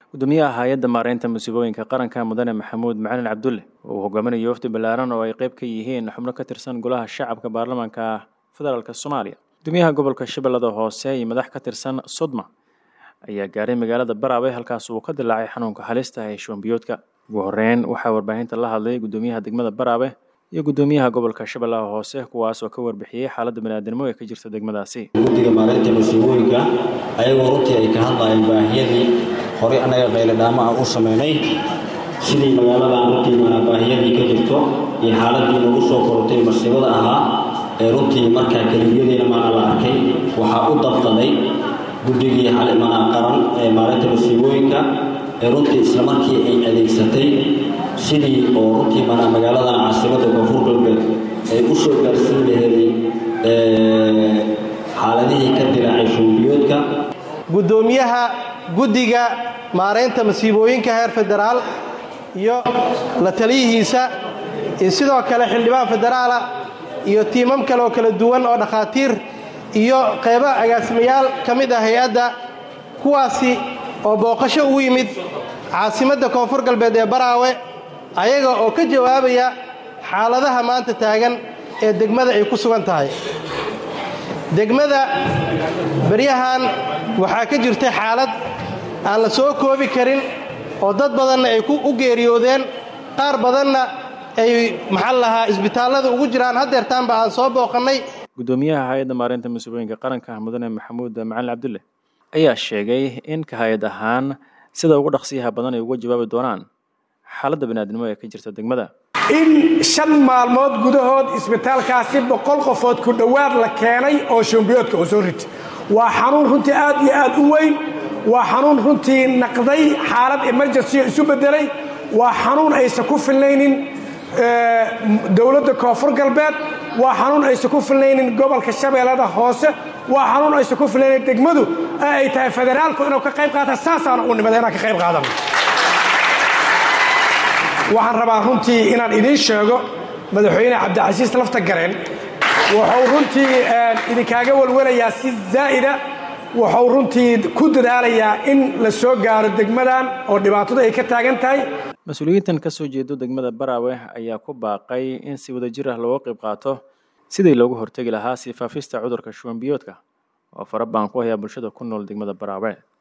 gudoomiyaha hay-adda maareynta musiibooyinka qaranka mudane maxamuud macalin cabdulle oo uu hogaaminayo wafdi ballaaran oo ay qayb ka yihiin xubno ka tirsan golaha shacabka baarlamaanka federaalk soomaaliya gudoomiyaha gobolka shabeellada hoose iyo madax ka tirsan sodma ayaa gaaray magaalada baraawe halkaas uu ka dilaacay xanuunka halista ee shuwanbiyoodka ugu horeyn waxaa warbaahinta la hadlay gudoomiyaha degmada baraawe iyo gudoomiyaha gobolka shabeellaha hoose kuwaas oo ka warbixiyey xaaladda baniaadnimo ee ka jirta degmadaasi guddiga maareynta musiibooyinka ayagoo runtii ay ka hadlayeen baahiyadii horey annaga qayladhaamo ah u samaynay sidii magaaladan runtii manaa baahiyadii ka jirto iyo xaaladii nagu soo korotay masiibada ahaa ee runtii markaa keliyadiina maana la arkay waxaa u dabqaday guddigii manaa qaran ee maareynta musiibooyinka ee runtii islamarkii ay adeegsatay sidii oo runtii manaa magaaladan caasimadda koonfur galbeed ay u soo gaarsiin laheeday xaaladihii ka dilaacay shuubiyoodka guddoomiyaha guddiga maaraynta masiibooyinka heer federaal iyo la taliyihiisa iyo sidoo kale xildhibaan federaala iyo tiimam kale oo kala duwan oo dhakhaatiir iyo qaybo agaasimayaal ka mid ah hay-adda kuwaasi oo booqasho ugu yimid caasimadda koonfur galbeed ee baraawe ayaga oo ka jawaabaya xaaladaha maanta taagan ee degmada ay ku sugan tahay degmada beryahan waxaa ka jirta xaalad aan la soo koobi karin oo dad badanna ay u geeriyoodeen qaar badanna ay maxaa lahaa isbitaallada ugu jiraan haddeertaanba aan soo booqannay gudoomiyaha hay-adda maareynta musiibooyinka qaranka mudane maxamuud macalin cabdulle ayaa sheegay in ka hay-ad ahaan sida ugu dhaqsiyaha badan ay uga jawaabi doonaan xaaladda baniaadnimo ee ka jirta degmada in shan maalmood gudahood isbitaalkaasi boqol qofood ku dhowaad la keenay oo shombiyoodka oo soo rita waa xanuun runtii aad iyo aad u weyn waa xanuun runtii naqday xaalad emergency isu beddelay waa xanuun aysan ku filnaynin dowladda koonfur galbeed waa xanuun aysan ku filnaynin gobolka shabeellada hoose waa xanuun aysan ku filnaynin degmadu ee ay tahay federaalku inuu ka qayb qaata saasaana u nimada inaan ka qayb qaadano waxaan rabaa runtii inaan idiin sheego madaxweyne cabdicasiis lafta gareen wuxuu runtii idinkaaga walwalayaa si zaa'ida wuxuu runtii ku dadaalayaa in la soo gaaro degmadan oo dhibaatadu ay ka taagan tahay mas-uuliyiintan ka soo jeedo degmada baraawe ayaa ku baaqay in si wadajir ah looga qayb qaato sidii loogu hortegi lahaa sii faafista cudurka shuwanbiyoodka oo fara baan ku hayaa bulshada ku nool degmada baraawe